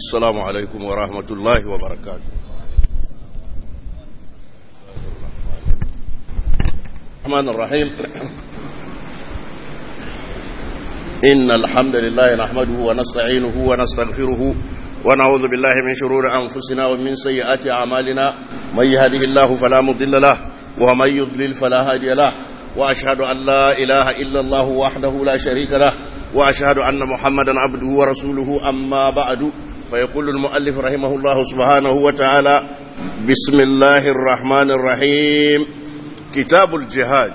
السلام عليكم ورحمة الله وبركاته الرحمن الرحيم إن الحمد لله نحمده ونستعينه ونستغفره ونعوذ بالله من شرور أنفسنا ومن سيئات أعمالنا من يهده الله فلا مضل له ومن يضلل فلا هادي له وأشهد أن لا إله إلا الله وحده لا شريك له وأشهد أن محمدا عبده ورسوله أما بعد فيقول المؤلف رحمه الله سبحانه وتعالى بسم الله الرحمن الرحيم كتاب الجهاد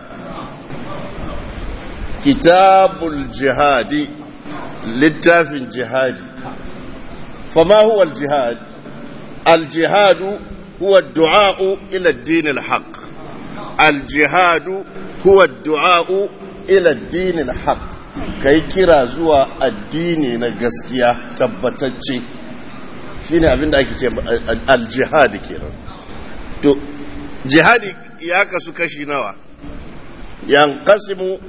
كتاب الجهاد للتاف الجهاد فما هو الجهاد الجهاد هو الدعاء إلى الدين الحق الجهاد هو الدعاء إلى الدين الحق kai kira zuwa addini na gaskiya tabbatacce shine abin da ake ce aljihadi kenan to jihadi ya kasu kashi nawa yanqasimu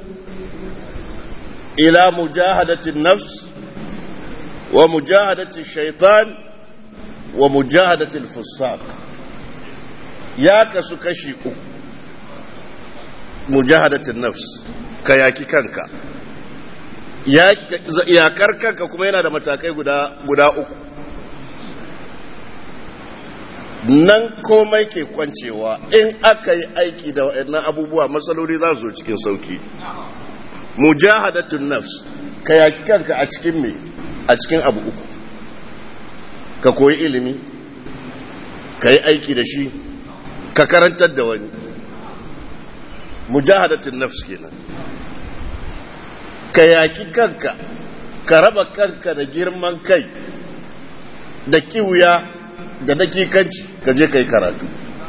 ila mujahadati nafs wa mujahadati shaitan wa mujahadati al ya kasu kashi uku mujahadati nafs ka yaki kanka yakar kanka kuma yana da matakai guda, guda uku nan komai ke kwancewa in aka yi aiki da waɗannan abubuwa matsaloli za su zo cikin sauki mujahadatun nafs ka yaki kanka a cikin me a cikin abu uku ka koyi ilimi ka yi aiki da shi ka karantar da wani mujahadatun nafs kenan ka yaki kanka ka raba kanka da girman kai da kiwuya da dakikanci ka je ka yi karatu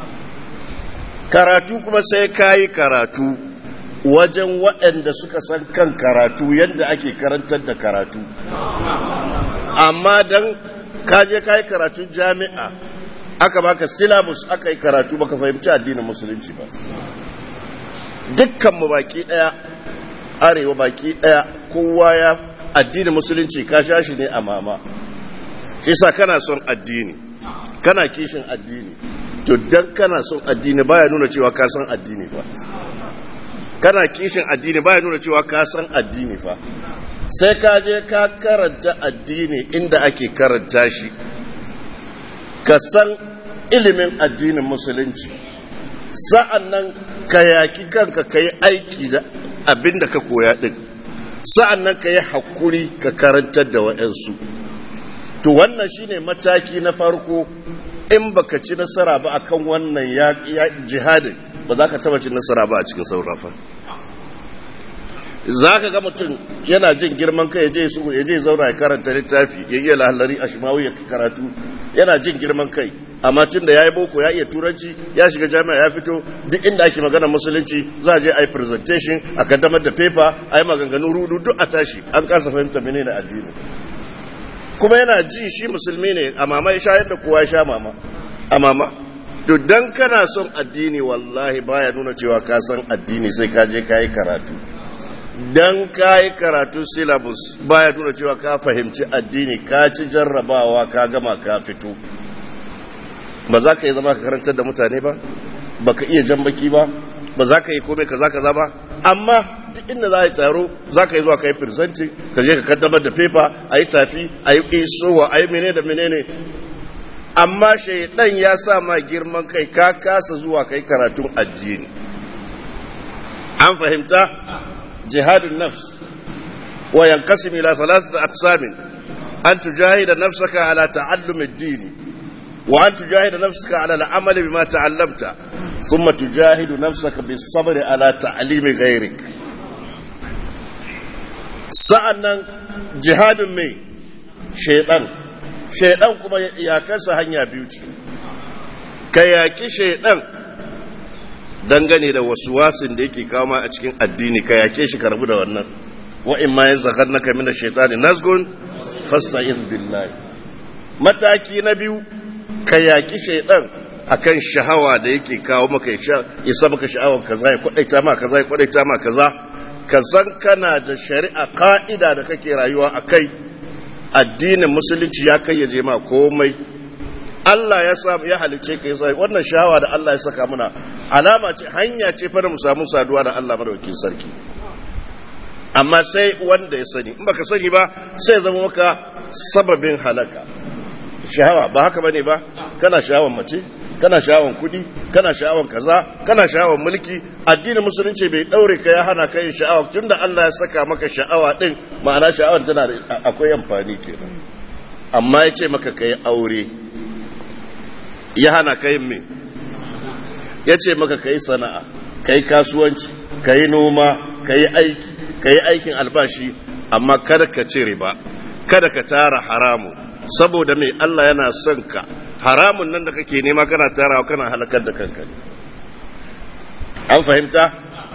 karatu kuma sai ka yi karatu wajen waɗanda suka san kan karatu yadda ake karantar da karatu amma don kaje ka yi karatun jami'a aka baka syllabus aka yi karatu baka fahimci addinin musulunci ba dukkanmu baki ɗaya arewa baki daya kowa ya addini musulunci ka sha shi ne a mama shi sa kana son addini kana kishin addini to dan kana son addini baya nuna cewa ka san addini fa kana kishin addini baya nuna cewa ka san addini fa sai ka je ka karanta addini inda ake karanta shi ka san ilimin addinin musulunci sa'an nan ka yaki kanka ka yi aiki da abin da ka koya ɗin sa'an nan ka yi haƙuri ka karantar da wa'yansu to wannan shine mataki na farko in baka ci nasara ba akan wannan ya jihadin ba za ka taba ci nasara ba a cikin saurafa za ka ga mutum yana jin girman kai ya je zauna ya karanta littafi ya iya lahalari a shimawu ya karatu yana jin girman kai amma tun da ya yi boko ya iya turanci ya shiga jami'a ya fito duk inda ake magana musulunci za a je a yi presentation a kaddamar da paper a yi maganganu rudu duk a tashi an kasa fahimta mene na addini kuma yana ji shi musulmi ne a mama ya sha yadda kowa ya sha mama a mama to dan kana son addini wallahi baya nuna cewa ka san addini sai ka je ka yi karatu dan ka yi karatu syllabus baya nuna cewa ka fahimci addini ka ci jarrabawa ka gama ka fito ba za ka yi zama ka karantar da mutane ba ba ka iya jan baki ba ba za ka yi komai ka za ka zama amma duk inda za a yi taro za ka yi zuwa ka yi firsanti ka je ka kaddamar da fefa a yi tafi a yi isowa a yi mene da menene amma shaidan ya sa ma girman kai ka kasa zuwa ka yi karatun addini an fahimta jihadun nafs wa yanqasim ila thalathati aqsamin an tujahida nafsaka ala ta'allum ad-dini وأن تجاهد نفسك على العمل بما تعلمت ثم تجاهد نفسك بالصبر على تعليم غيرك sa'annan jihadin mai shaidan shaidan kuma ya kasa hanya biyu ce ka yaki shaidan dangane da wasu wasin da yake kama a cikin addini ka yake shi karbu da wannan wa'in ma ya zakar na kamina shaitani nasgun fasta'in billahi mataki na biyu ka yaki shaidan akan shahawa da yake kawo maka ya sa maka sha'awar kaza ya kwadaita ma kaza ya kwadaita ma kaza ka san kana da shari'a ka'ida da kake rayuwa a kai addinin musulunci ya kayyaje ma komai Allah ya samu ya halice ka yasa wannan shawa da Allah ya saka muna alama ce hanya ce fa da mu samu saduwa da Allah madaukakin sarki amma sai wanda ya sani in baka sani ba sai zama maka sababin halaka shahawa ba haka bane ba kana shahawan mace kana shahawan kudi kana shahawan kaza kana shahawan mulki addinin musulunci bai daure ka ya hana ka yin sha'awa tunda Allah ya saka maka sha'awa din ma'ana sha'awar tana da akwai amfani kenan amma ya ce maka kai aure ya hana ka yin me ya ce maka kai sana'a kai kasuwanci kai noma kai aiki kai aikin albashi amma kada ka ci riba kada ka tara haramu saboda me Allah yana son ka haramun nan da kake nema kana tarawa kana halakar da kanka ne an fahimta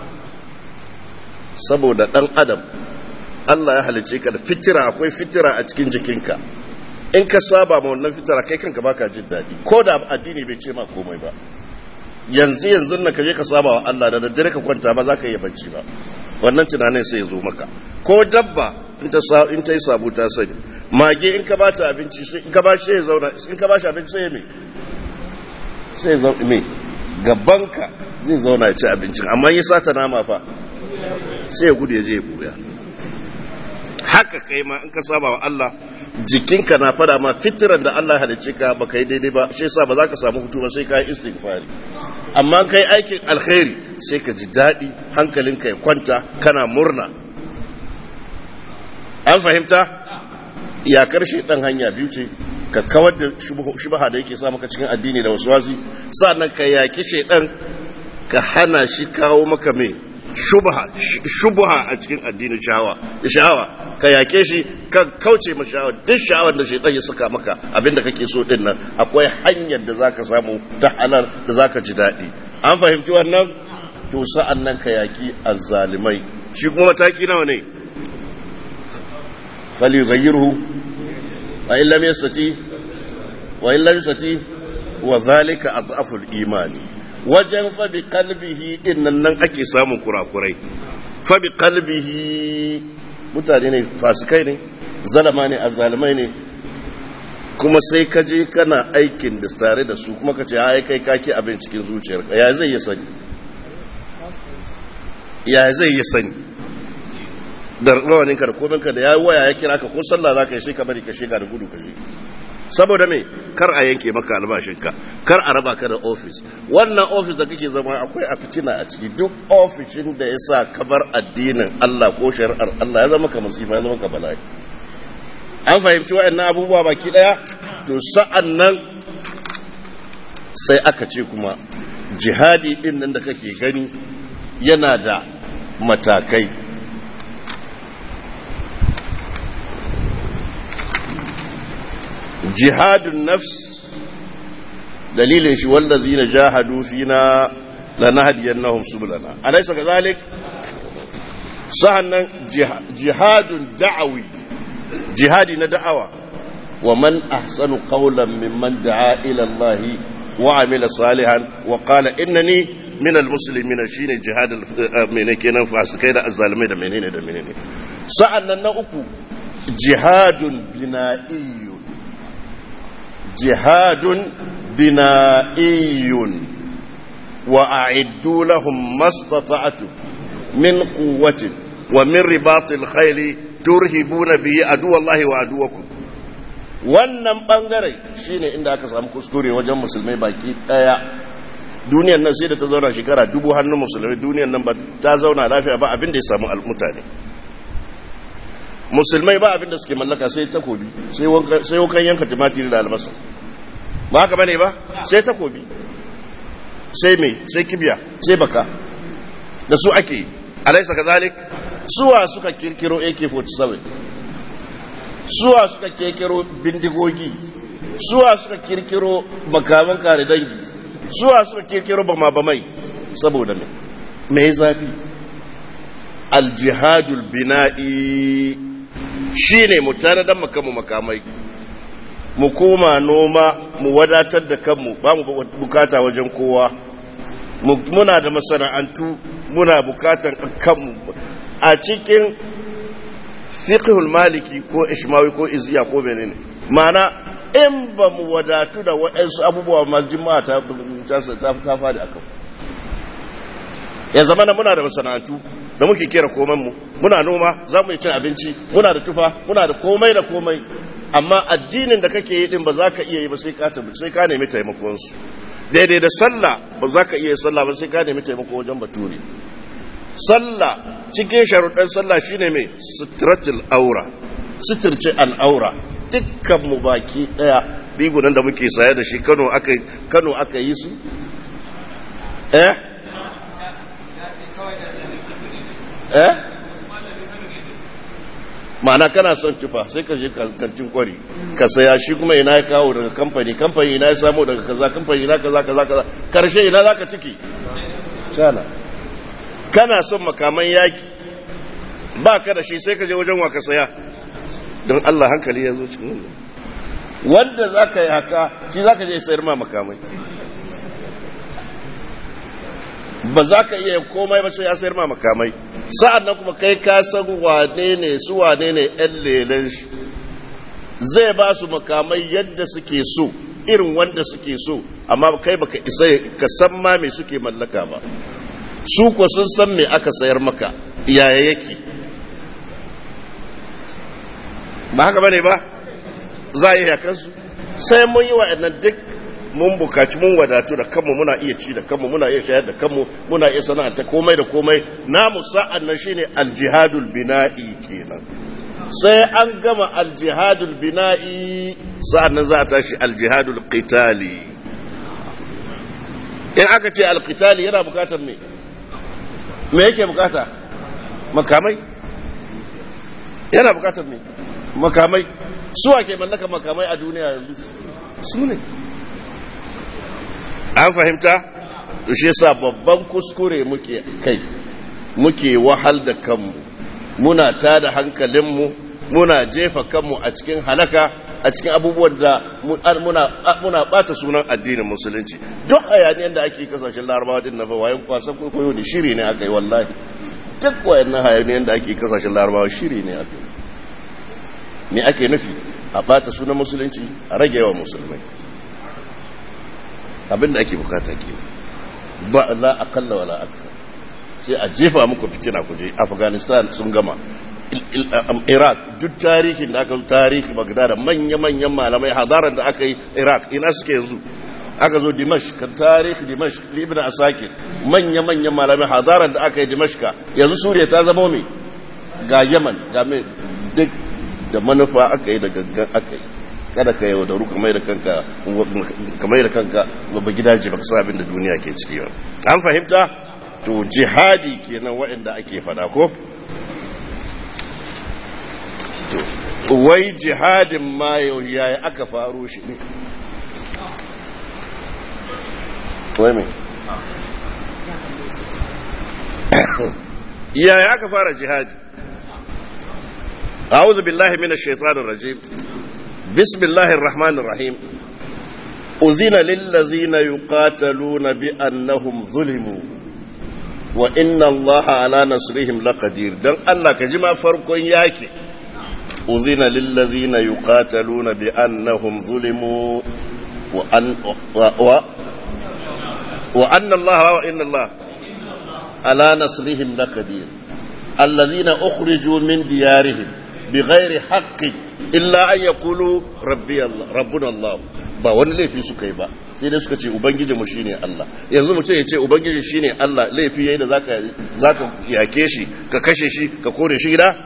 saboda dan adam Allah ya halice ka da fitira akwai fitira a cikin jikinka in ka saba ma wannan fitira kai kanka baka jin daɗi ko da addini bai ce ma komai ba yanzu yanzu na ka je ka saba wa Allah da daddare ka kwanta ba za ka iya bacci ba wannan tunanin sai ya zo maka ko dabba in ta in ta yi sabu ta sani mage in ka bata abinci sai in ka ba shi ya zauna in ka ba shi abinci sai ya me sai ya zauna me gabanka zai zauna ya ci abincin amma yi sata nama fa sai ya gudu ya je ya buya haka kai ma in ka saba wa Allah jikinka na fada ma fitiran da Allah halicce ka ba kai daidai ba shi yasa ba za ka samu hutu ba sai ka yi istighfari amma kai aikin alkhairi sai ka ji daɗi hankalinka ya kwanta kana murna an fahimta ya karshe ɗan hanya biyu ce ka kawar da shubaha da yake sa maka cikin addini da wasu wasi sa'annan ka yaki shaidan ka hana shi kawo maka mai shubaha a cikin addinin shahawa sha'awa ka yake shi ka kauce ma sha'awa duk sha'awar da shaidan ya saka maka abinda kake so din nan akwai hanyar da zaka samu ta halal da zaka ji daɗi an fahimci wannan to sa'an nan ka yaki azzalimai shi kuma mataki nawa ne falyughayyirhu wa illam yastati wa illam yastati wa zalika adhafu al-imani wajen fa bi qalbihi dinnan nan ake samun kurakurai fa bi qalbihi mutane ne fasikai ne zalama ne azzalimai ne kuma sai ka je kana aikin da tare da su kuma ka ce ai kai kake abin cikin zuciyarka ya zai yi sani ya zai yi sani da rawaninka da kominka da ya waya ya kira ka ko sallah za ka yi sai ka bari ka shiga da gudu ka je saboda me kar a yanke maka albashinka kar a raba ka da ofis wannan ofis da kake zama akwai a fitina a ciki duk ofishin da ya sa kabar addinin Allah ko shari'ar Allah ya zama ka masifa ya zama ka bala'i an fahimci wa'annan abubuwa baki daya to sa'an nan sai aka ce kuma jihadi din nan da kake gani yana da matakai jihadun nafs dalilin shi wallazi na jahadu fina lanahdiyannahum subulana alaysa kadhalik sa'annan jihadun da'awi jihadi na da'awa wa man ahsanu qawlan mimman da'a ila Allah wa amila salihan wa qala innani min almuslimin shine jihad mene kenan fasikai da azzalimai da menene da menene sa'annan na uku jihadun bina'iyyun jihadun bina'iyyun wa a'iddu lahum mastata'tum min quwwatin wa min ribatil khayli turhibuna bihi aduwallahi wa aduwakum wannan bangare shine inda aka samu kuskure wajen musulmai baki daya duniyar nan sai da ta zauna shekara dubu hannun musulmai duniyar nan ba ta zauna lafiya ba abin da ya samu mutane musulmai ba abin da suke mallaka sai takobi sai wankan yanka tumatiri da albasa ba haka bane ba sai takobi sai mai sai kibiya sai baka da su ake alaisa kazalik suwa suka kirkiro AK47 suwa suka kirkiro bindigogi suwa suka kirkiro makaman kare dangi suwa suka kirkiro bama bamai saboda me me zafi aljihadul bina'i shine mu tare da makamu makamai mu koma noma mu wadatar da kanmu ba mu bukata wajen kowa muna da masana'antu muna bukatan kanmu a cikin fiqhul maliki ko ishmawi ko izziya ko menene ma'ana in ba mu wadatu da waɗansu abubuwa majimma ta ta fadi akan ya zama muna da masana'antu da muke kera koman mu muna noma za mu yi cin abinci muna da tufa muna da komai da komai amma addinin da kake yi din ba za ka iya yi ba sai ka sai ka nemi taimakon su daidai da sallah ba za ka iya yi sallah ba sai ka nemi taimako wajen bature sallah cikin sharuɗan sallah shine mai sutratul aura suturce al'aura dukkan mu baki daya bigunan da muke saye da shi Kano aka Kano aka yi su eh eh ma'ana kana son tufa sai ka je kantin kwari ka saya shi kuma ina ya kawo daga kamfani kamfani ina ya samu daga kaza kamfani ina kaza kaza kaza karshe ina za ka ciki cana kana son makaman yaki ba ka da shi sai ka je wajen wa ka saya don Allah hankali ya zo cikin wanda za ka yi haka shi za ka je sayar ma makamai ba za ka iya komai ba sai ya sayar ma makamai sa'an nan kuma kai ka san wane ne su wane ne ‘yan lelen shi zai ba su makamai yadda suke so irin wanda suke so amma kai baka isa ka san ma me suke mallaka ba su ko sun san me aka sayar maka yaya yake ba haka bane ba za a yi yakansu sai mun yi wa'annan duk mun bukaci mun wadatu da kanmu muna iya ci da kanmu muna iya shayar da kanmu muna iya sana'anta komai da komai namu sa'an nan shine aljihadul bina'i kenan sai an gama aljihadul bina'i sa'an nan za a tashi aljihadul qitali in aka ce alqitali yana bukatar me me yake bukata makamai yana bukatar me makamai suwa ke mallaka makamai a duniya yanzu su ne an fahimta shi yasa babban kuskure muke kai muke wahal da kanmu muna tada hankalinmu muna jefa kanmu a cikin halaka a cikin abubuwan da muna bata sunan addinin musulunci duk hayaniyar da ake kasashen larabawa din na wayan kwasan kwaikwayo da shiri ne aka yi wallahi duk wayannan hayaniyar da ake kasashen larabawa shiri ne aka yi me ake nufi a bata sunan musulunci a rage yawan musulmai abinda ake bukata ke ba la akalla wala aksa sai a jefa muku fitina ku je afghanistan sun gama iraq duk tarihin da aka tarihi bagdad manya-manyan malamai hadaran da aka yi iraq ina suke yanzu aka zo dimashq kan tarihi dimashq ibn asakir manya-manyan malamai hadaran da aka yi dimashq yanzu suriya ta zama mai ga yaman ga mai duk da manufa aka yi da gangan aka yi kada ka yau da ruka mai da kanka kamar da kanka babba gidaje baka sa abin da duniya ke ciki ba an fahimta to jihadi kenan waɗanda ake fada ko to wai jihadin ma yau yaya aka faro shi ne wai me yaya aka fara jihadi أعوذ بالله من الشيطان الرجيم بسم الله الرحمن الرحيم أذن للذين يقاتلون بأنهم ظلموا وإن الله على نصرهم لقدير دان الله كجما فرق ياكي أذن للذين يقاتلون بأنهم ظلموا وأن و و وأن الله وإن الله على نصرهم لقدير الذين أخرجوا من ديارهم بغير حق illa an ya kulu rabbi Allah rabbuna Allah ba wani laifi suka yi ba sai dai suka ce ubangiji mu shine Allah yanzu mutum ya ce ubangiji shine Allah laifi yayi da zaka zaka yake shi ka kashe shi ka kore shi gida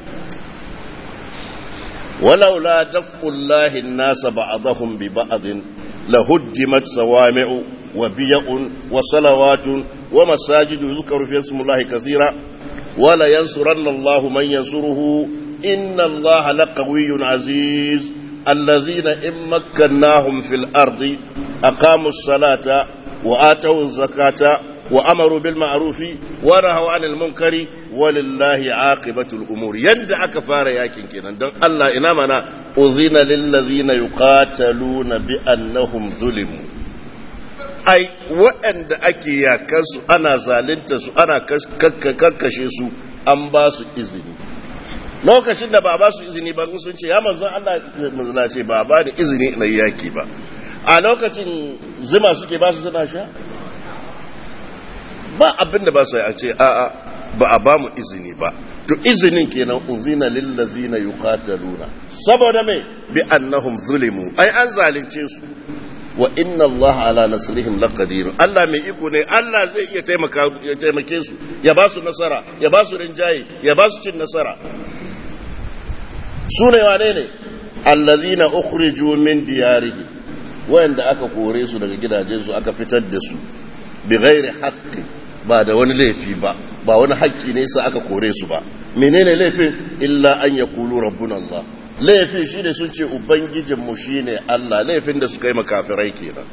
walau la daf'ullahi an-nasa ba'dahum bi ba'd lahuddimat sawami'u wa biya'un wa salawatun wa masajidu yuzkaru fi ismillahi kaseera wala yansuranna Allahu man yansuruhu إن الله لقوي عزيز الذين إن مكناهم في الأرض أقاموا الصلاة وآتوا الزكاة وأمروا بالمعروف ونهوا عن المنكر ولله عاقبة الأمور يندع كفار ياكين كنا دون الله إنامنا أذن للذين يقاتلون بأنهم ظلموا ai waɗanda ake yakansu ana zalunta su ana kakkashe su an ba su izini lokacin da ba ba su izini ba sun ce ya manzon Allah manzon ce ba ba da izini na yaki ba a lokacin zuma suke ba su suna sha ba abin da ba su a ce a'a ba a ba mu izini ba to izinin kenan unzina lillazina yuqataluna saboda me bi annahum zulimu ai an zalunce su wa inna Allah ala nasrihim laqadir Allah mai iko ne Allah zai iya taimaka ya taimake su ya ba su nasara ya ba su rinjaye ya ba su cin nasara su ne wane ne allazina ukhriju min diyarihim wayanda aka kore su daga gidajensu aka fitar da su bi ghairi haqqi ba da wani laifi ba ba wani haƙƙi ne sa aka kore su ba menene laifin illa an yaqulu rabbuna Allah laifin shi ne sun ce ubangijinmu shi ne Allah laifin da suka yi makafirai kenan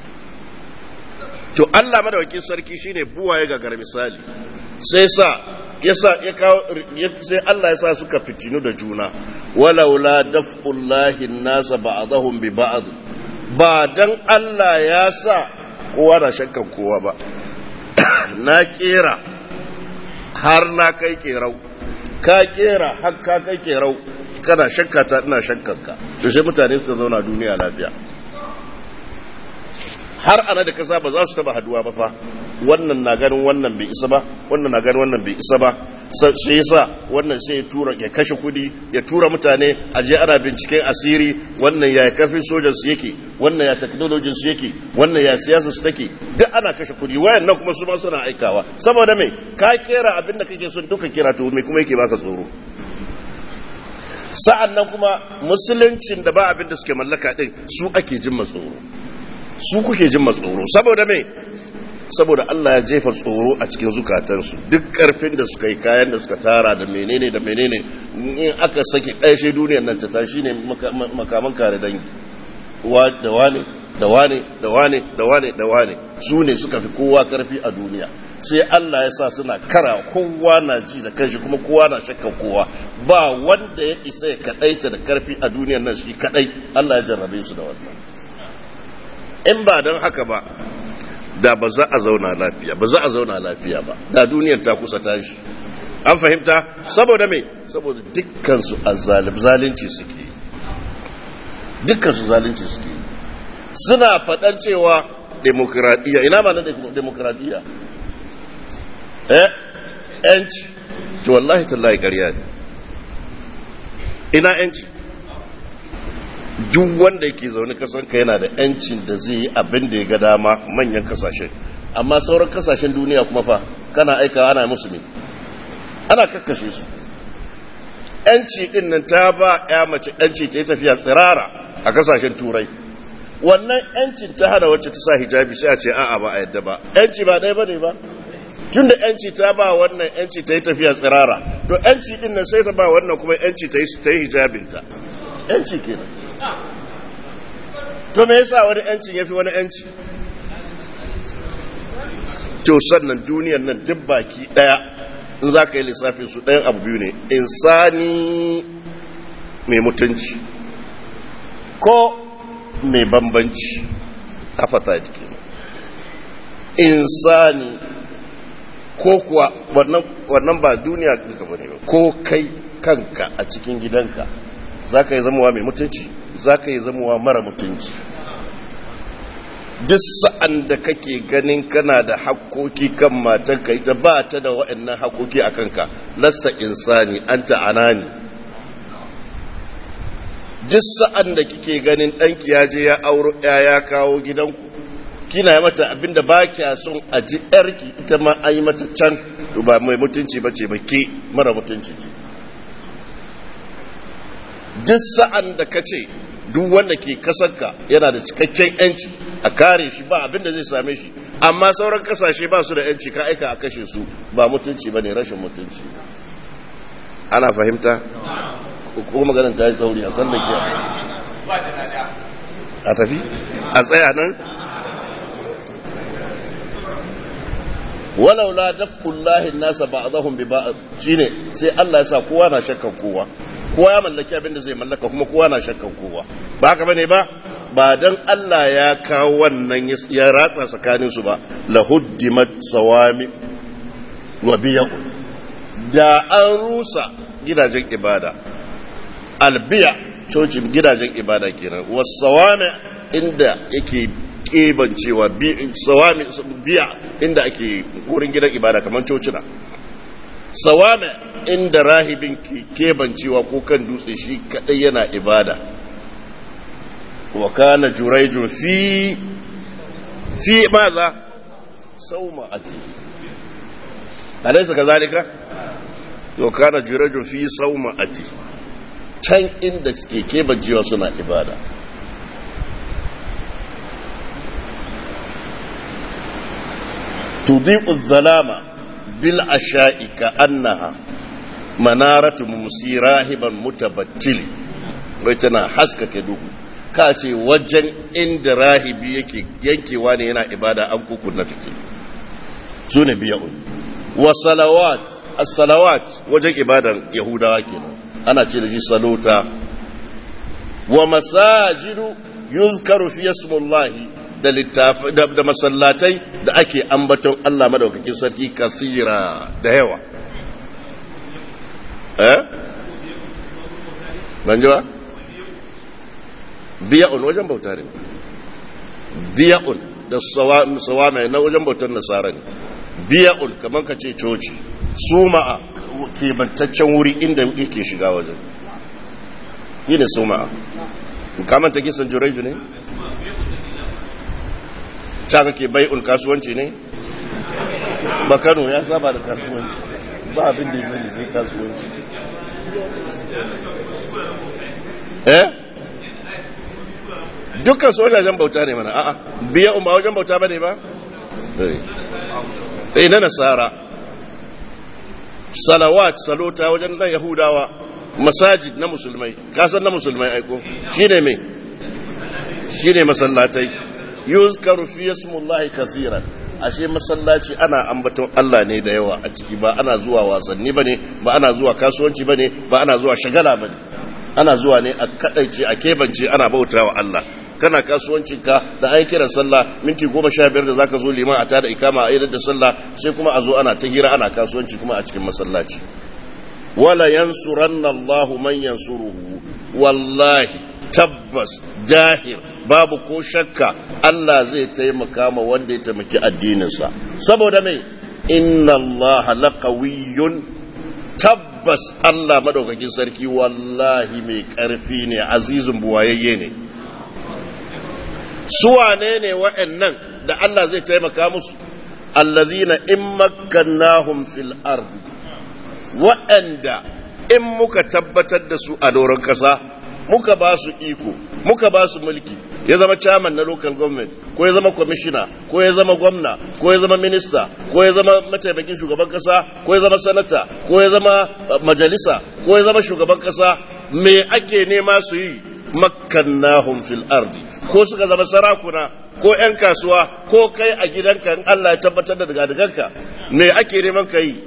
to Allah madawakin sarki shi ne buwa ya gagar misali sai sa ya sa ya kawo sai Allah ya sa suka fitinu da juna walaula daf'ullahi nasa ba'dahum bi ba'd ba dan Allah ya sa kowa na shakkan kowa ba na kera har na kai kerau ka kera har ka kai kerau kana shakka ta ina shakkanka to sai mutane suka zauna duniya lafiya har ana da kasa ba za su taba haduwa ba fa wannan na ganin wannan bai isa ba wannan na ganin wannan bai isa ba sai yasa wannan sai ya tura ya kashe kudi ya tura mutane a je ana binciken asiri wannan ya karfin sojan su yake wannan ya technology su yake wannan ya siyasa su take duk ana kashe kudi wayan nan kuma su ma suna aikawa saboda me ka kera abin da kake son duka kira to me kuma yake baka tsoro sa'an nan kuma musuluncin da ba abin da suke mallaka ɗin su ake jin matsoro su kuke jin matsoro saboda mai saboda Allah ya jefa tsoro a cikin zukatansu duk ƙarfin da suka yi kayan da suka tara da menene da menene in aka saki ƙarshe duniyar nan ta tashi ne makaman kare dangi da wane da wane da wane da wane da wane su ne suka fi kowa ƙarfi a duniya sai Allah ya sa suna kara kowa na ji da kanshi kuma kowa na shakka kowa ba wanda ya isa ya kadaita da karfi a duniyar nan shi kadai Allah ya jarrabe su da wannan in ba don haka ba da ba za a zauna lafiya ba za a zauna lafiya ba da duniyar ta kusa tashi an fahimta saboda me saboda dukkan su azzalim zalunci suke dukkan su zalunci suke suna faɗan cewa demokradiyya ina ma na demokradiyya eh yanci to wallahi tallahi ƙarya ne ina yanci duk wanda yake zaune kasanka yana da yancin da zai yi abin da ya ga dama manyan kasashen amma sauran kasashen duniya kuma fa kana aika ana musu ne ana kakkashe su yanci din nan ta ba ya mace yanci ta yi tafiya tsirara a kasashen turai wannan yancin ta hana wacce ta sa hijabi sai a ce a'a ba a yadda ba yanci ba ɗaya ba ne ba tun da yanci ta ba wannan yanci ta yi tafiya tsirara to yanci din nan sai ta ba wannan kuma yanci ta yi hijabinta yanci kenan to me yasa wani yancin ya fi wani yanci to sannan duniyar nan duk baki daya in za ka yi lissafin su ɗayan abu biyu ne insani mai mutunci ko mai bambanci a fata jiki insani ko kuwa wannan ba duniya duka bane ba ko kai kanka a cikin gidanka za ka yi zamowa mai mutunci za ka yi zamowa mara mutunci duk sa'an da kake ganin kana da hakkoki kan matanka ita ba ta da waɗannan hakkoki a kanka lasta insani an ta'anani duk sa'an da kike ganin ɗanki ya je ya auro ya kawo gidanku kina yi mata abinda ba kya son a ji yarki ita ma an yi mata can ba mai mutunci ba ce ba ke mara mutunci ce duk sa'an da ka ce duk wanda ke kasarka yana da cikakken yanci a kare shi ba abinda zai same shi amma sauran kasashe ba su da yanci ka aika a kashe su ba mutunci ba ne rashin mutunci ana fahimta ko maganin ta yi sauri a san da ke a tafi a tsaya nan walau la daf'ullahi nasa ba'dahum bi ba'd shine sai Allah ya sa kowa na shakkan kowa kowa ya mallaki abin da zai mallaka kuma kowa na shakkan kowa ba haka bane ba ba dan Allah ya kawo wannan ya ratsa tsakanin su ba lahuddimat sawami wa biyu da an rusa gidajen ibada albiya cocin gidajen ibada kenan wasawame inda yake kebancewa sawame biya inda ake wurin gidan ibada kamar cocina sawame inda rahibin ke kebancewa ko kan dutse shi kadai yana ibada wa kana juraijun fi fi maza sauma ati alaysa kazalika wa kana juraijun fi sauma ati can inda suke kebancewa suna ibada tudi'u zalama bil asha'i ka annaha manaratu mumsi rahiban mutabattili wai tana haskake duhu ka ce wajen inda rahibi yake yankewa ne yana ibada an kuku na fice su ne biya'un wa salawat as-salawat wajen ibadan yahudawa kenan ana ce da shi salota wa masajidu yuzkaru fi ismullahi da littafi da masallatai da ake ambaton Allah madaukakin sarki kasira da yawa eh ban ji ba biya'un wajen bauta ne biya'un da sawame na wajen bautar nasara ne biya'un kamar ka ce coci suma'a kebantaccen wuri inda yake shiga wajen yi ne suma'a kamanta kisan jureju ne ta kake bai'un kasuwanci ne ba kano ya saba da kasuwanci ba abin da ya zai sai kasuwanci eh dukkan su wajajen bauta ne mana a'a biya umma wajen bauta ba ne ba eh na nasara salawat salota wajen nan yahudawa masajid na musulmai kasan na musulmai aiko shine me shine masallatai yuzkaru fi ismullahi kaseeran ashe masallaci ana ambaton Allah ne da yawa a ciki ba ana zuwa wasanni bane ba ana zuwa kasuwanci bane ba ana zuwa shagala bane ana zuwa ne a kadaice a kebance ana bautawa Allah kana kasuwancinka da an kira sallah minti goma sha biyar da zaka zo liman a tada ikama a da sallah sai kuma a zo ana ta hira ana kasuwanci kuma a cikin masallaci wala yansuranna Allahu man yansuruhu wallahi tabbas dahir babu ko shakka Allah zai taimaka ma wanda ya taimaki addininsa saboda mai inna Allah laqawiyyun tabbas Allah madaukakin sarki wallahi mai karfi ne azizun buwayayye ne suwane ne wa'annan da Allah zai taimaka musu allazina in makkannahum fil ardi wa'anda in muka tabbatar da su a doron kasa muka ba su iko muka ba su mulki ya zama chairman na local government ko ya zama commissioner ko ya zama gwamna ko ya zama minista ko ya zama mataimakin shugaban kasa ko ya zama sanata ko ya zama majalisa ko ya zama shugaban kasa me ake nema su yi makkannahum fil ardi ko suka zama sarakuna ko 'yan kasuwa ko kai a gidanka in Allah ya tabbatar da daga daganka me ake neman ka yi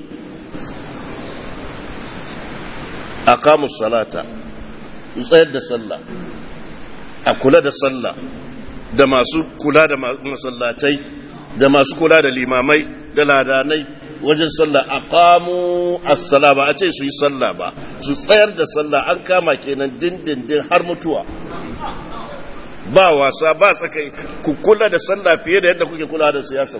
aqamu salata tsayar da sallah a kula da sallah da masu kula da masallatai da masu kula da limamai da ladanai wajen sallah aqamu as-sala ba a ce su yi sallah ba su tsayar da sallah an kama kenan dindindin har mutuwa ba wasa ba tsakai ku kula da sallah fiye da yadda kuke kula da siyasa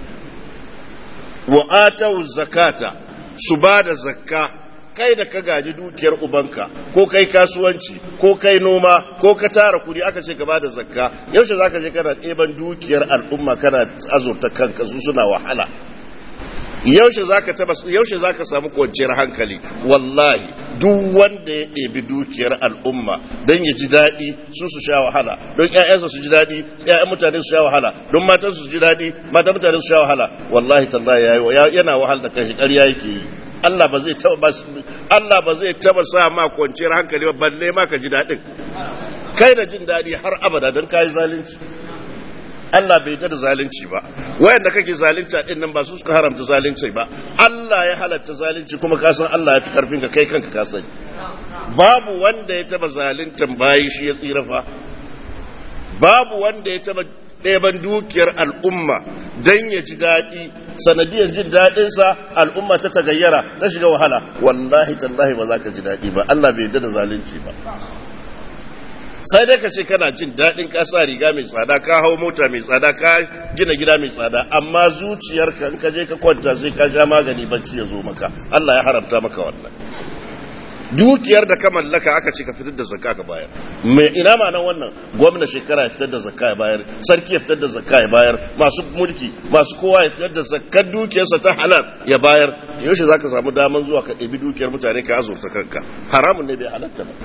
wa atau zakata su ba da zakka kai da ka gaji dukiyar ubanka ko kai kasuwanci ko kai noma ko ka tara kudi aka ce ka ba da zakka yaushe zaka je kana ɗeban dukiyar al'umma kana azurta kanka su suna wahala yaushe zaka taba yaushe zaka samu kwanciyar hankali wallahi duk wanda ya ɗebi dukiyar al'umma don ya ji daɗi su su sha wahala don ƴaƴansa su ji daɗi ƴaƴan mutane su sha wahala don matan su ji daɗi matan mutane su sha wahala wallahi tallahi yana wahal da kashi ƙarya yake yi Allah ba zai taba Allah ba zai taba sa ma kwanciyar hankali ba balle ma ka ji daɗin kai da jin daɗi har abada don kai zalunci Allah bai da zalunci ba wayanda kake zalunta din nan ba su suka haramta zalunci ba Allah ya halatta zalunci kuma ka san Allah ya fi karfin ka kai kanka ka sani babu wanda ya taba zaluntan bayi shi ya tsira fa babu wanda ya taba ɗeban dukiyar al'umma dan ya ji daɗi sanadiyar jin daɗinsa al'umma ta tagayyara ta shiga wahala wallahi tallahi ba za ka ji daɗi ba Allah bai yarda da zalunci ba sai dai ka ce kana jin daɗin ka sa riga mai tsada ka hau mota mai tsada ka gina gida mai tsada amma zuciyarka in ka je ka kwanta sai ka sha magani bacci ya zo maka Allah ya haramta maka wannan dukiyar da ka mallaka aka ce ka fitar da zakka ka bayar me ina ma nan wannan gwamna shekara ya fitar da zakka ya bayar sarki ya fitar da zakka ya bayar masu mulki masu kowa ya fitar da zakkar dukiyarsa ta halal ya bayar yaushe zaka samu daman zuwa ka ɗebi dukiyar mutane ka azurta kanka haramun ne bai halatta ba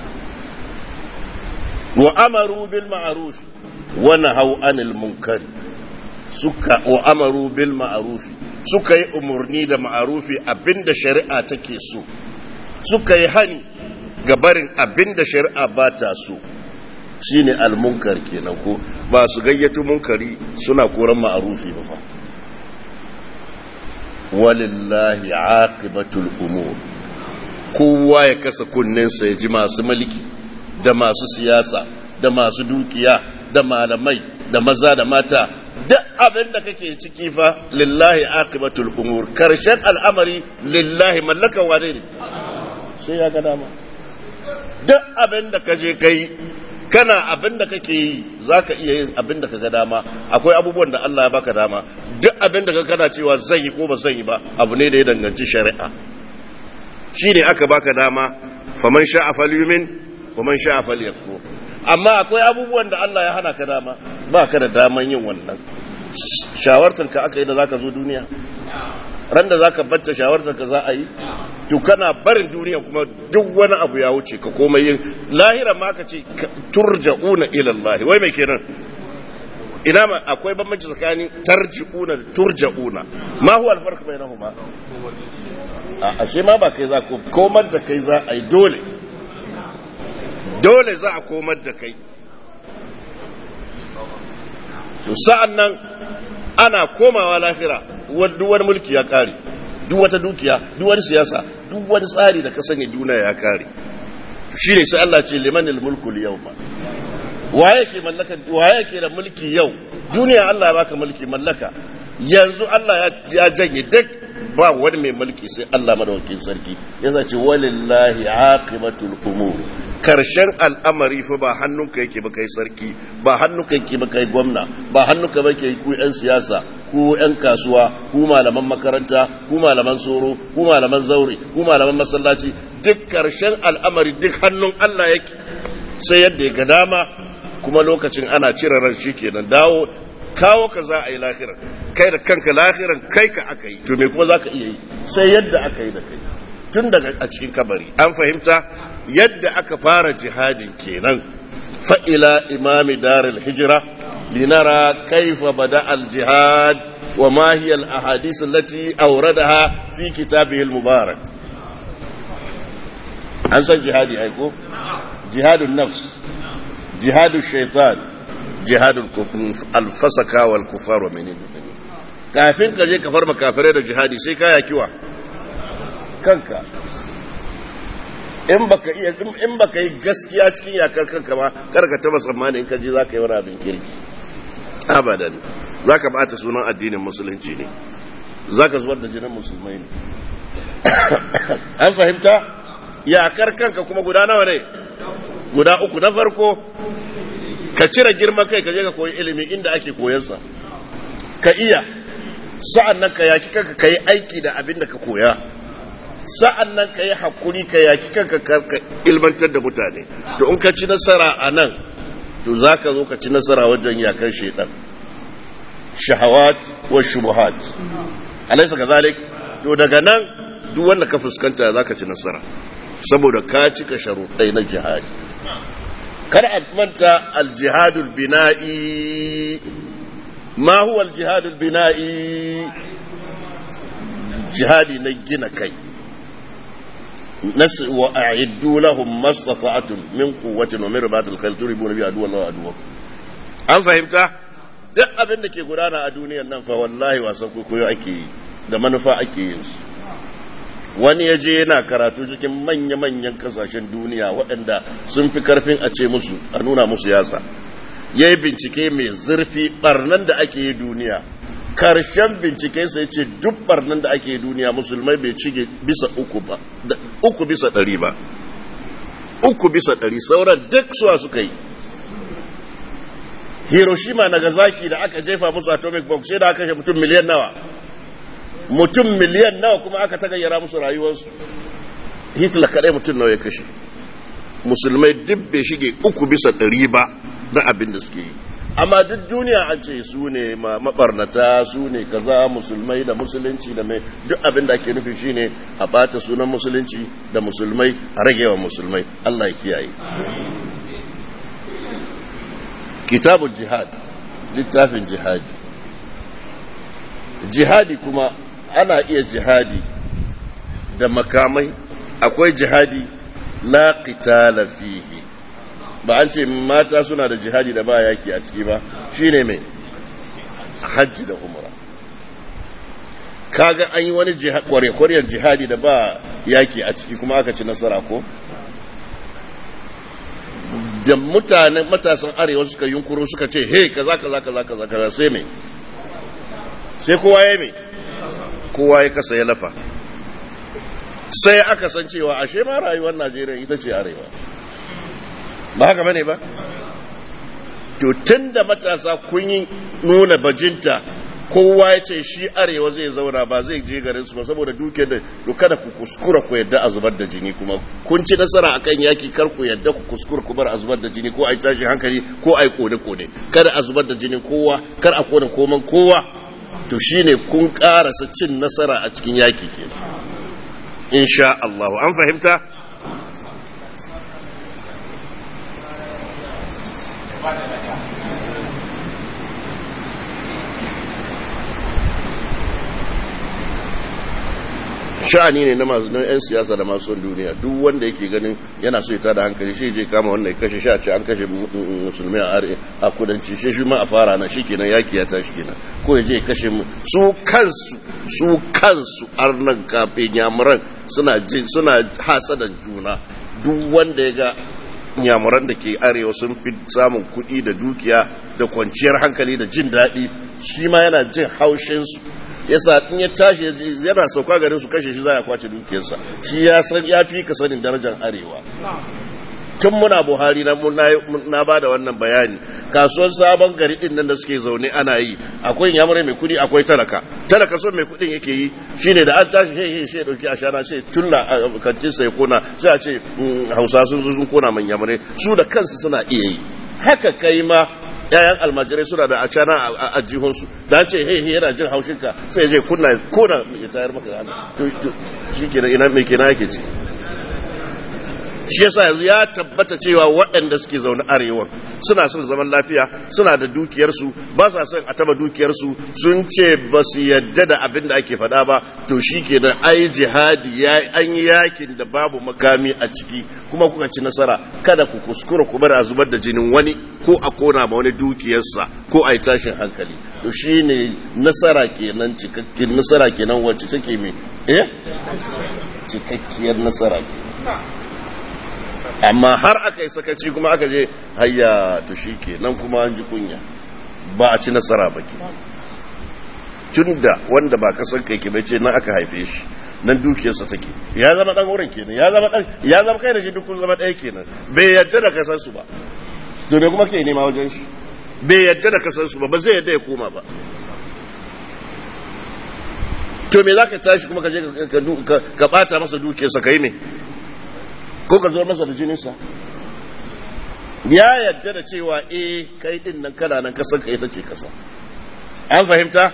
wa amaru bil ma'ruf wa nahaw anil munkari suka wa amaru bil ma'ruf suka yi umurni da ma'rufi abinda shari'a take so suka yi hani ga barin abinda shari'a ba ta so shine almunkar kenan ko ba su gayyato munkari suna koran ma'rufi ba fa walillahi aqibatul umur kowa ya kasa kunninsa ya ji masu mulki da masu siyasa da masu dukiya da malamai da maza da mata duk abin da kake ciki fa lillahi aqibatul umur karshen al'amari lillahi mallakan wane ne sai ya ga dama duk abin da ka je kai kana abin da kake yi zaka iya yin abin da ka ga dama akwai abubuwan da Allah ya baka dama duk abin da ka kana cewa zan yi ko ba zan yi ba abu ne da ya danganci shari'a shine aka baka dama faman sha'a falyumin waman sha'a falyakfur amma akwai abubuwan da Allah ya hana ka dama ba ka da daman yin wannan shawartar ka aka yi da zaka zo duniya ran da zaka batta shawartar ka za a yi to kana barin duniya kuma duk wani abu ya wuce ka komai yin lahira ma ka ce turja'una ila Allah wai mai kenan ina ma akwai bambanci tsakanin tarji'una da turja'una ma huwa alfarq bainahuma a ashe ma ba kai za ko komar da kai za a yi dole dole za a komar da kai to sa'an nan ana komawa lafira duk wani mulki ya kare duk wata dukiya duk wani siyasa duk wani tsari da ka sanya duniya ya kare shi ne sai Allah ce limanil mulku yau ma waye ke mallaka waye ke da mulki yau duniya Allah ya baka mulki mallaka yanzu Allah ya janye duk ba wani mai mulki sai Allah madawakin sarki ya ce walillahi aqibatul umur karshen al'amari fa ba hannunka yake ba kai sarki ba hannunka yake ba kai gwamna ba hannunka ba ke ku yan siyasa ku yan kasuwa ku malaman makaranta ku malaman tsoro ku malaman zaure ku malaman masallaci duk karshen al'amari duk hannun Allah yake sai yadda ya ga dama kuma lokacin ana cire ran shi kenan dawo kawo ka za a yi lahiran kai da kanka lahiran kai ka aka yi to me kuma za ka iya yi sai yadda aka yi da kai tun daga a cikin kabari an fahimta yadda aka fara jihadin kenan fa'ila imami daril hijira linara kaifa bada al-jihad wa ma hiya al-ahadith allati awradaha fi kitabihi al-mubarak an san jihadi aiko jihadun nafs jihadun shaitan jihadun alfasaka wal kufar wa menene kafin ka je ka farma kafirai da jihadi sai ka yakiwa kanka in baka iya in baka yi gaskiya cikin yakar kanka ba kar ka taba tsammani in ka je zaka yi wani abin kirki abadan zaka bata sunan addinin musulunci ne zaka zubar da jinin musulmai ne an fahimta yakar kanka kuma guda nawa ne guda uku na farko ka cire girman kai ka je ka koyi ilimi inda ake koyansa ka iya sa'an nan ka yaki kanka ka yi aiki da abin da ka koya sa'an nan ka yi hakuri ka yaki kanka ka ilmantar da mutane to in ka ci nasara a nan to za ka zo ka ci nasara wajen yakan shaidan shahawat wa shubuhat alaisa ka zalik to daga nan duk wanda ka fuskanta za ka ci nasara saboda ka cika sharuɗai na jihadi kar a manta aljihadul bina'i ma huwa aljihadul bina'i jihadi na gina kai nas wa a'iddu lahum mastata'tum min quwwatin wa min ribatil khayl turibuna bi aduwwa wa aduwwa an fahimta duk abin da ke gudana a duniyar nan fa wallahi wasan koyo ake yi da manufa ake yin su wani ya je yana karatu cikin manya-manyan kasashen duniya waɗanda sun fi karfin a ce musu a nuna musu yatsa ya yi bincike mai zurfi ɓarnan da ake yi duniya karshen binciken sai ce duk barnan da ake duniya musulmai bai cige bisa uku ba uku bisa ɗari ba uku bisa ɗari sauran duk suwa suka yi hiroshima nagasaki da aka jefa musu atomic bomb sai da aka kashe mutum miliyan nawa mutum miliyan nawa kuma aka tagayyara musu rayuwarsu hitler kaɗai mutum nawa ya kashe musulmai duk bai shige uku bisa ɗari ba na abin da suke yi amma duk duniya an ce su ne mabarnata su ne kaza musulmai da musulunci da mai duk abin da ake nufi shine a bata sunan musulunci da musulmai a ragewa musulmai Allah ya kiyaye kitabul jihad littafin jihadi jihadi kuma ana iya jihadi da makamai akwai jihadi la qitala fihi ba an ce mata suna da jihadi da ba yaki a ciki ba shine mai hajji da umra kaga an yi wani kwarekwariyar jihadi da ba yaki a ciki kuma aka ci nasara ko da mutanen matasan arewa suka yunkuro suka ce hey kaza kaza kaza kaza kaza sai mai sai kowa ya mai kowa ya kasa ya lafa sai aka san cewa ashe ma rayuwar najeriya ita ce arewa ba haka bane ba to tun da matasa kun yi nuna bajinta kowa ya ce shi arewa zai zauna ba zai je garin su ba saboda duke da to kada ku kuskura ku yadda a zubar da jini kuma kun ci nasara akan yaki kar ku yadda ku kuskura ku bar a zubar da jini ko a yi tashi hankali ko a yi kone kone kada a zubar da jinin kowa kar a kone koman kowa to shine kun karasa cin nasara a cikin yaki ke insha Allah an fahimta sha'ani ne na masu na 'yan siyasa da masu duniya duk wanda yake ganin yana so ya tada hankali shi je kama wannan ya kashe sha ce an kashe musulmi a are a kudanci shi shi ma a fara na shi kenan yaki ya tashi kenan ko ya je ya kashe su kansu su kansu arnan kafin yamuran suna jin suna hasadan juna duk wanda ya ga yamuran da ke arewa sun fi samun kuɗi da dukiya da kwanciyar hankali da jin daɗi shi ma yana jin haushinsu yasa in ya tashi yana sauka garin su kashe shi za a kwace dukiyarsa shi ya san ya fi ka sanin darajar arewa tun muna buhari na na ba da wannan bayani kasuwar sabon gari din nan da suke zaune ana yi akwai yamurai mai kudi akwai talaka talaka son mai kudin yake yi shine da an tashi he he shi dauki ashana sai tulla kancin sai kona sai a ce hausa sun zo sun kona man yamurai su da kansu suna iya yi haka kai ma yayan almajirai suna da acana a jihunsu da an ce he he yana jin haushinka sai je kunna kona ya tayar maka hannu shi kenan ina mai kenan yake ciki shi yasa yanzu ya tabbata cewa waɗanda suke zaune arewa suna son zaman lafiya suna da dukiyarsu ba sa son a taba dukiyarsu sun ce ba su yadda da abin da ake faɗa ba to shi kenan ai jihadi an yi yakin da babu makami a ciki kuma kuka ci nasara kada ku kuskura ku bar a zubar da jinin wani ko a kona ma wani dukiyarsa ko a yi tashin hankali to shi ne nasara kenan cikakken nasara kenan wacce take mai eh cikakkiyar nasara kenan amma har aka yi sakaci kuma aka je hayya to shi ke nan kuma an ji kunya ba a ci nasara ba ke tun da wanda ba kasar kai ke bai ce nan aka haife shi nan dukiyarsa take ya zama dan wurin kenan ya zama dan ya zama kai da shi duk kun zama ɗaya kenan bai yadda da kasar su ba to me kuma ke nema wajen shi bai yadda da kasar su ba ba zai yadda ya koma ba to me za ka tashi kuma ka je ka bata masa dukiyarsa ka yi me ko ka zo masa da jininsa ya yadda da cewa eh kai din nan kana nan kasar ka ita ce kasa an fahimta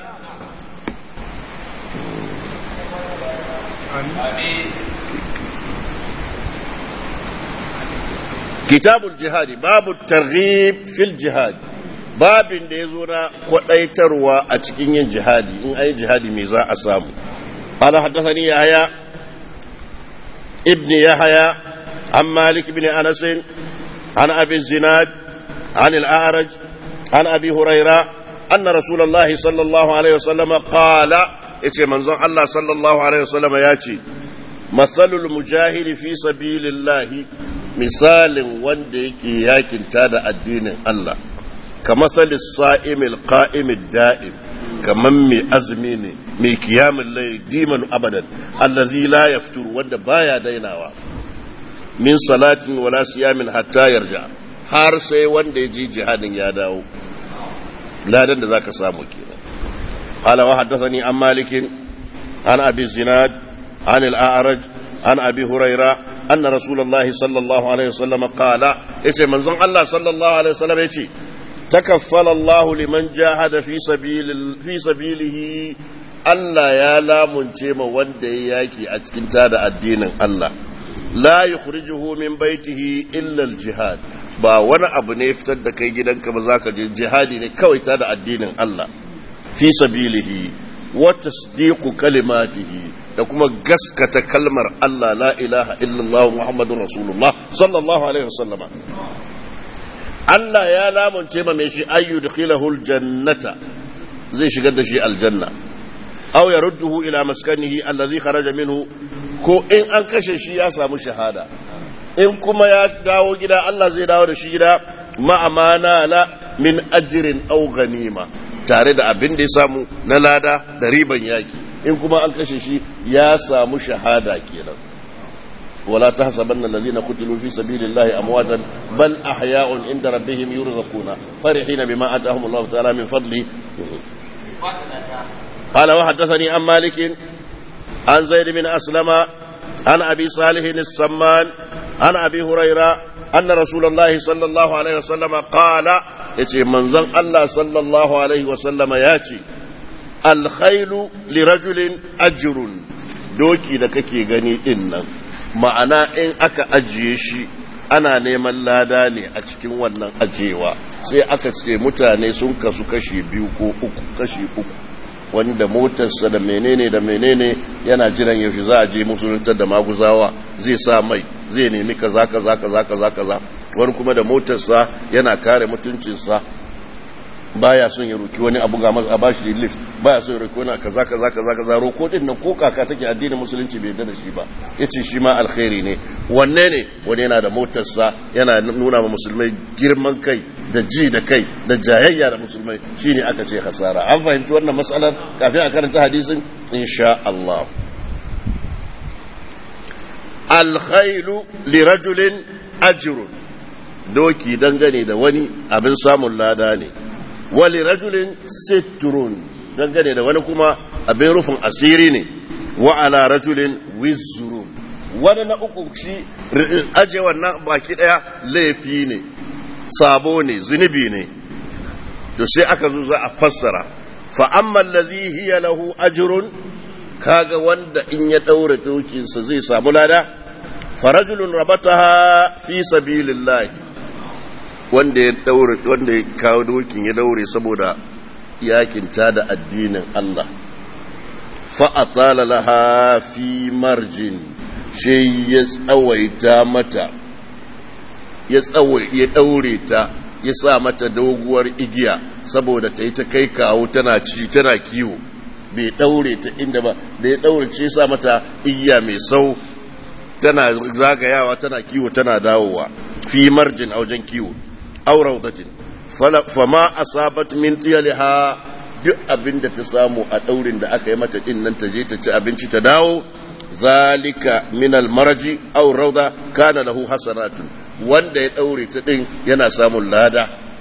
kitabul jihadi babu targhib fil jihad babin da ya zo na kwadaitarwa a cikin yin jihadi in ai jihadi me za a samu قال حدثني يحيى ابن يحيى عن مالك بن انس عن ابي الزناد عن الاعرج عن ابي هريره ان رسول الله صلى الله عليه وسلم قال اتي منزون الله صلى الله عليه وسلم ياتي مثل المجاهد في سبيل الله مثال wanda yake yakin tada addinin Allah كمثل الصائم القائم الدائم kaman mai azumi ne mai kiyamin lai diman abadan allazi la yafturu wanda baya dainawa min salatin wala siyamin hatta yarja har sai wanda ya ji jihadin ya dawo ladan da zaka samu kenan qala wa haddathani an malikin an abi zinad an al-a'raj an abi huraira anna rasulullahi sallallahu alaihi wasallam qala yace manzon Allah sallallahu alaihi wasallam yace takaffala Allah liman jahada fi sabil fi sabilihi Allah ya lamunce ma wanda ya yaki a cikin tada addinin Allah la yukhrijuhu min baitihi illa al-jihad ba wani abu ne fitar da kai gidanka ba zaka je jihadi ne kawai tada addinin Allah fi sabilihi wa tasdiqu kalimatihi da kuma gaskata kalmar Allah la ilaha illallah Muhammadun Rasulullah sallallahu alaihi wasallama Allah ya lamunce ma mai shi ayyu dukhilahul jannata zai shigar da shi aljanna aw yarudduhu ila maskanihi allazi kharaja minhu ko in an kashe shi ya samu shahada in kuma ya dawo gida Allah zai dawo da shi gida ma'amana la min ajrin aw ganima tare da abin da ya samu na lada da riban yaki in kuma an kashe shi ya samu shahada kenan wala tahsabanna alladhina qutilu fi sabilillahi amwatan bal ahya'un inda rabbihim yurzaquna farihina bima atahum Allah ta'ala min fadli قال وحدثني عن مالك عن زيد بن أسلم عن أبي صالح السمان عن أبي هريرة أن رسول الله صلى الله عليه وسلم قال يتي منزن الله صلى الله عليه وسلم ياتي الخيل لرجل أجر doki da kake gani din nan ma'ana in aka ajiye shi ana neman lada ne a cikin wannan ajiyewa sai aka ce mutane sun kasu kashi biyu ko uku kashi uku wanda motarsa da menene da menene yana jiran yaushe za a je musuluntar da maguzawa zai sa mai zai nemi kaza kaza kaza kaza kaza wani kuma da motarsa yana kare mutuncinsa baya son ya roki wani abu ga masa a bashi lift baya son ya roki wani kaza kaza kaza kaza roko din nan ko kaka take addinin musulunci bai da shi ba yace shi ma alkhairi ne wanne ne wani yana da motarsa yana nuna ma musulmai girman kai da ji da kai da jayayya da musulmai shine aka ce hasara an fahimci wannan matsalar kafin a karanta hadisin insha Allah alkhailu lirajulin ajrun doki dangane da wani abin samun lada ne wali rajulin sitrun dangane da wani kuma abin rufin asiri ne wa ala rajulin wizrun wani na uku shi aje wannan baki daya laifi ne sabo ne zunubi ne to sai aka zo za a fassara fa amma allazi hiya lahu ajrun kaga wanda in ya daura dokinsa zai samu lada farajulun rabataha fi sabilillah wanda ya daure wanda ya kawo dokin ya daure saboda yakin ta da addinin Allah fa atala laha fi marjin shi ya tsawaita mata ya tsawai ya daure ta ya sa mata doguwar igiya saboda ta yi ta kai kawo tana ci tana kiwo bai daure ta inda ba da ya daure ce sa mata igiya mai sau tana zagayawa tana kiwo tana dawowa fi marjin a wajen kiwo aw rawdatin fama asabat min tiyaliha duk abin da ta samu a daurin da aka yi mata din nan ta je ta ci abinci ta dawo zalika min almaraji aw rawda kana lahu hasanatun wanda ya daure ta din yana samun lada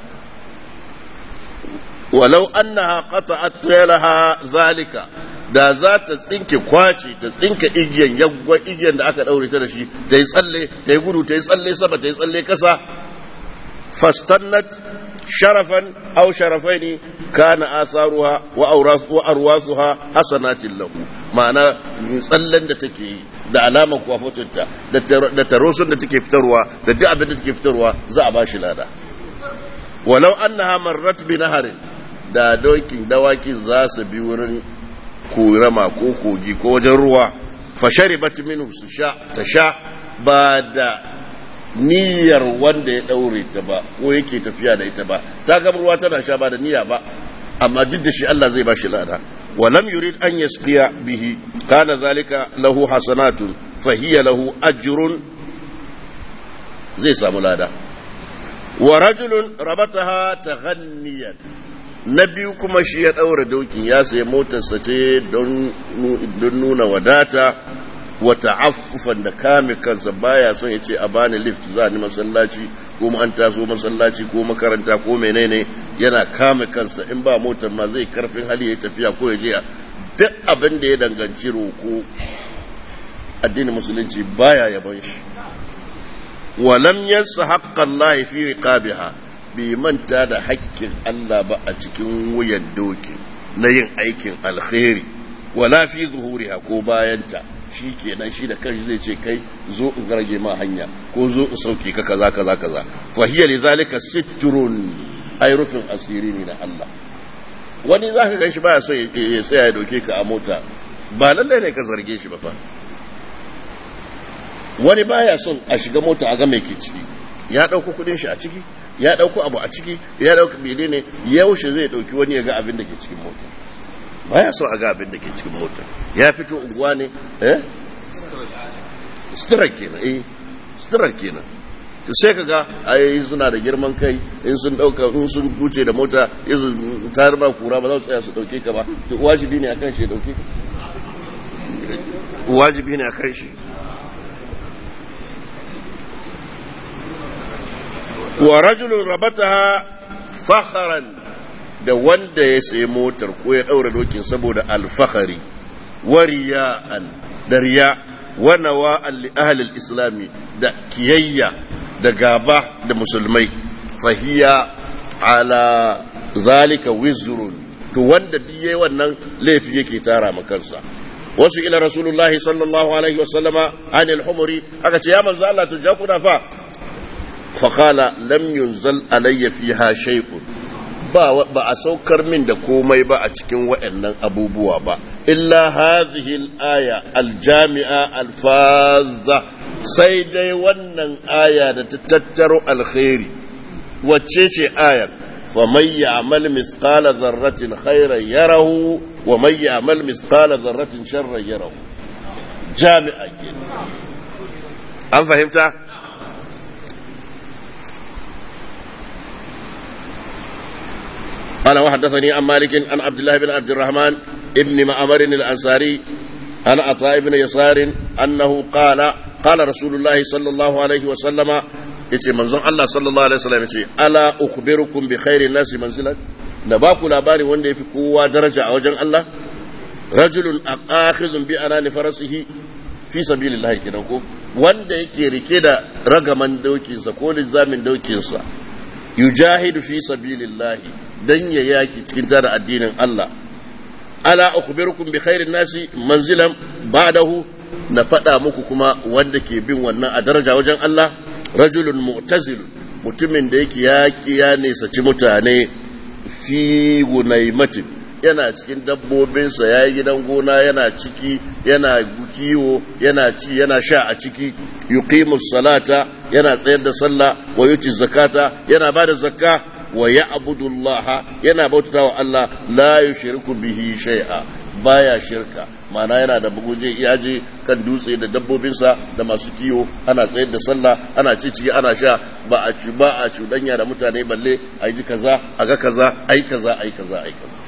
walau annaha qata'at tiyalaha zalika da za ta tsinke kwace ta tsinke igiyan yaggwa igiyan da aka daure ta da shi ta yi tsalle ta yi gudu ta yi tsalle sama ta yi tsalle kasa fastannat sharafan aw sharafaini kana asaruha wa wa arwasuha hasanatin lahu ma'ana tsallen da take yi da alamar kwafotinta da tarosun da take fitarwa da duk abin da take fitarwa za a bashi lada walau annaha marrat bi naharin da dokin dawakin za su bi wurin korama ko kogi ko wajen ruwa fasharibat minhu su sha ta sha ba da niyyar wanda ya daure ta ba ko yake tafiya da ita ba ta ga ruwa tana sha ba da niyya ba amma duk da shi Allah zai ba shi lada ولم يريد أن يسقي به كان ذلك له حسنات فهي له أجر زي سامولادا ورجل ربطها تغنيا na biyu kuma shi ya ɗaura dokin ya sayi motarsa ce don nuna wadata wata affufan da kame kansa baya son ya ce a bani lift za ni masallaci ko an taso masallaci ko makaranta ko menene yana kame kansa in ba motar ma zai karfin hali ya tafiya ko ya je duk abin da ya danganci roko addinin musulunci baya yaban shi walam yansa haqqan lahi fi riqabiha bai manta da haƙƙin Allah ba a cikin wuyan doki na yin aikin alkhairi wala fi zuhuriha ko bayanta shi kenan shi da kanshi zai ce kai zo in rage ma hanya ko zo in sauke ka kaza kaza kaza fa hiya lidhalika sitrun ay rufin asiri ne na Allah wani zaka gan shi baya so ya tsaya ya doke ka a mota ba lallai ne ka zarge shi ba fa wani baya son a shiga mota a ga mai ke ciki ya dauko kudin shi a ciki ya dauko abu a ciki ya dauko bene ne yaushe zai dauki wani ya ga abin da ke cikin mota baya so a ga abin da ke cikin mota ya fito unguwa ne eh stirar kenan eh stirar kenan to sai ka ga ai suna da girman kai in sun dauka in sun wuce da mota yanzu tayar ba kura ba za su tsaya su dauke ka ba to wajibi ne akan shi ya dauke ka wajibi ne akan shi wa rajulun rabataha fakharan da wanda ya sayi motar ko ya daura dokin saboda alfahari wa riya'an da riya wa nawa'an li ahli islami da kiyayya da gaba da musulmai fahiya ala zalika wizrun to wanda duk yayi wannan laifi yake tara ma kansa wasu ila rasulullahi sallallahu alaihi wasallama anil humuri aka ce ya manzo Allah to jakuna fa faqala lam yunzal alayya fiha shay'un ba ba a saukar min da komai ba a cikin waɗannan abubuwa ba illa hadhihi al-aya al-jami'a al-fazza sai dai wannan aya da ta tattaro alkhairi wacce ce ayar faman ya'mal misqala dharratin khairan yarahu wa man ya'mal misqala dharratin sharran yarahu jami'a kenan an fahimta قال وحدثني عن مالك عن عبد الله بن عبد الرحمن ابن معمر الأنصاري عن عطاء بن يسار أنه قال قال رسول الله صلى الله عليه وسلم yace manzon Allah sallallahu alaihi wasallam yace ala ukhbirukum bi khairin nasi manzilan da ba ku labarin wanda yafi kowa daraja a wajen Allah rajulun akhidhun bi anani farasihi fi sabilillah kenan ko wanda yake rike da ragaman dokinsa ko lizamin dokinsa yujahidu fi sabilillah dan ya yaki cikin tara addinin Allah ala ukhbirukum bi khairin nasi manzilan ba'dahu na faɗa muku kuma wanda ke bin wannan a daraja wajen Allah rajulun mu'tazil mutumin da yake yaki ya nesaci mutane fi gunaimatin yana cikin dabbobinsa ya yi gidan gona yana ciki yana kiwo yana ci yana sha a ciki yuqimus salata yana tsayar da sallah wa yuti zakata yana bada zakka wa ya'budu Allah yana bautata wa Allah la yushriku bihi shay'a baya shirka mana yana da buguje iyaje kan dutse da dabbobinsa da masu kiwo ana tsayar da sallah ana cici ana sha ba a ci ba a cudanya da mutane balle a ji kaza a ga kaza ai kaza ai kaza ai kaza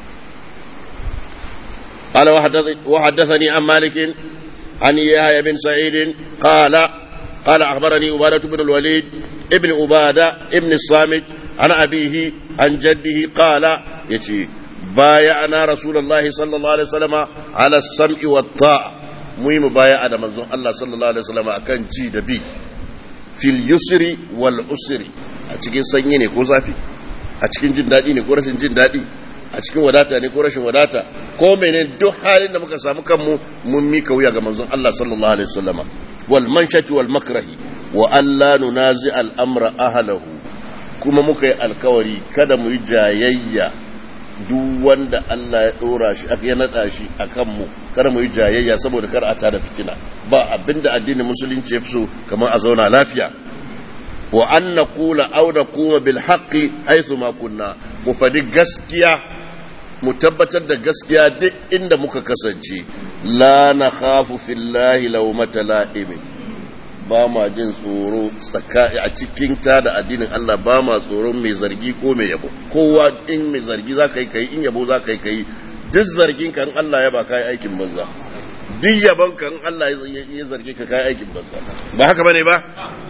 قال وحدثني عن مالك عن يحيى بن سعيد قال قال أخبرني عبادة بن الوليد ابن عبادة ابن الصامت عن أبيه عن جده قال يتي بايعنا رسول الله صلى الله عليه وسلم على السمع والطاعة مهم بايع منزون الله صلى الله عليه وسلم أكن جي دبي في اليسر والعسر أتكين سنيني كوزافي أتكين جن دادي ني كورسين جن دادي a cikin wadata ne ko rashin wadata ko mene duk halin da muka samu kanmu mun mika wuya ga manzon Allah sallallahu alaihi wasallama wal manshati wal makrahi wa alla nunazi al amra ahlahu kuma muka yi alkawari kada mu yi jayayya duk wanda Allah ya dora shi ya nada shi akan mu kada mu yi jayayya saboda kar a tada fitina ba abinda addinin musulunci ya fi so kamar a zauna lafiya wa an naqula aw naquma bil haqqi haythu ma kunna mu fadi gaskiya mu tabbatar da gaskiya duk inda muka kasance la na khafu fillahi lawmata la'imin ba ma jin tsoro a cikin ta da addinin Allah ba ma tsoron mai zargi ko mai yabo kowa in mai zargi za ka yi kai in yabo za ka yi kai duk zargin kan Allah ya ba kai aikin banza duk yabon kan Allah ya zargi ka kai aikin banza ba haka bane ba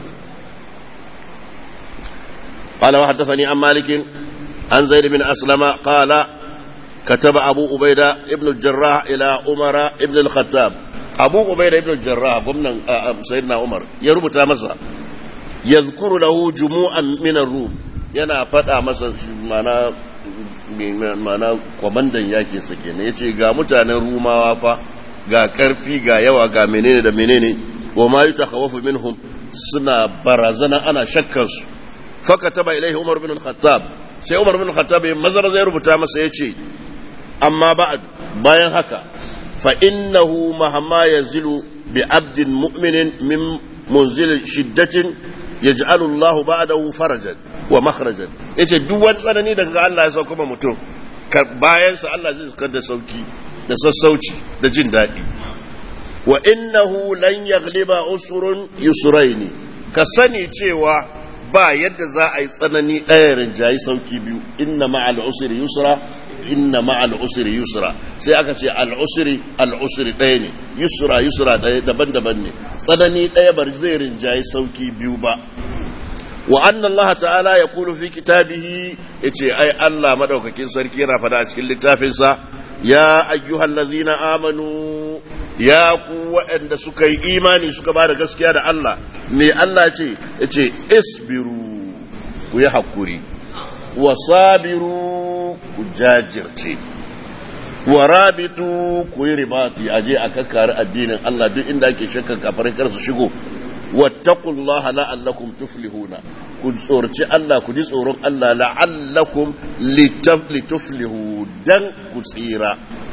قال وحدثني عن مالك عن زيد بن أسلم قال كتب أبو عبيدة ابن الجراح إلى عمر ابن الخطاب أبو عبيدة ابن الجراح ضمن سيدنا عمر يربط مسا يذكر له جموعا من الروم yana faɗa masa mana mana kwamandan yakin sa kenan yace ga mutanen rumawa fa ga karfi ga yawa ga menene da menene wa ma yutakhawafu minhum suna barazana ana shakkar su fakataba ilaihi umar bin al-khattab sai umar bin al-khattab ya mazara zai rubuta masa yace amma ba'd bayan haka fa innahu mahamma yanzilu bi abdin mu'minin min munzil shiddatin yaj'alu Allahu ba'dahu farajan wa makhrajan yace duk wani tsanani daga Allah ya sauka mutum bayan sa Allah zai saka da sauki da sassauci da jin daɗi wa innahu lan yaghliba usrun yusraini ka sani cewa ba yadda za a yi tsanani ɗaya rinjayi sauki biyu inna ma'al usri yusra inna ma'al usri yusra sai aka ce al usri al usri ɗaya ne yusra yusra ɗaya daban-daban ne tsanani ɗaya bar zai rinjayi sauki biyu ba wa anna Allah ta'ala ya kulu fi kitabihi yace ai Allah madaukakin sarki yana fada a cikin littafinsa ya ayyuhal ladzina amanu ya ku waɗanda suka yi imani suka ba da gaskiya da Allah me Allah ce ya ce isbiru ku yi haƙuri wa sabiru ku jajirce wa rabitu ku yi ribati a je a kakkari addinin Allah duk inda ake shakkan kafarin kar su shigo wattaqullaha la'allakum tuflihuna ku tsorci Allah ku ji tsoron Allah la'allakum lituflihu dan ku tsira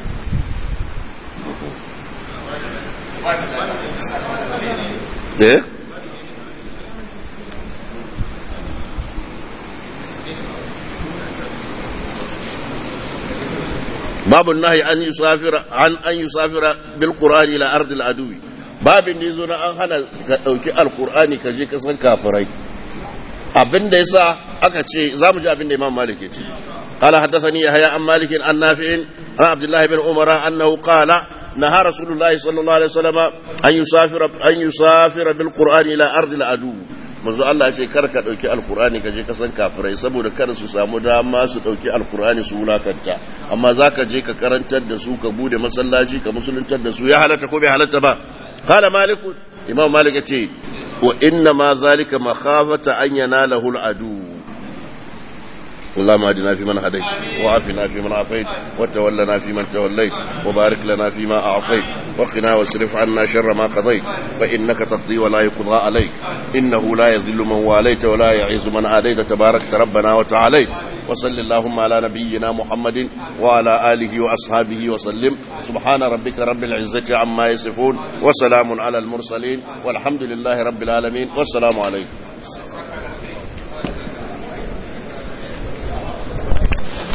eh باب النهي أن يسافر عن أن يسافر بالقرآن إلى أرض العدو باب نيزون أن هنا أوكي القرآن كجي كسن كافرين abin da yasa aka ce za mu ji abin da Imam Malik ya ce قال حدثني يحيى عن مالك عن نافع عن عبد الله بن عمر انه قال نهى رسول الله صلى الله عليه وسلم ان يسافر ان يسافر بالقران الى ارض العدو manzo Allah ya ce kar ka dauki alkur'ani ka je ka san kafirai saboda kada su samu dama su dauki alkur'ani su wulakanta amma zaka je ka karantar da su ka bude masallaci ka musuluntar da su ya halatta ko bai halatta ba qala malik imam malik ya ce wa inna ma zalika makhafata an yanalahu al'adu اللهم اهدنا فيمن هديت وعافنا فيمن عافيت وتولنا فيمن توليت وبارك لنا فيما اعطيت وقنا واصرف عنا شر ما قضيت فانك تقضي ولا يقضى عليك انه لا يذل من واليت ولا يعز من عاديت تبارك ربنا وتعاليت وصل اللهم على نبينا محمد وعلى اله واصحابه وسلم سبحان ربك رب العزه عما يصفون وسلام على المرسلين والحمد لله رب العالمين والسلام عليكم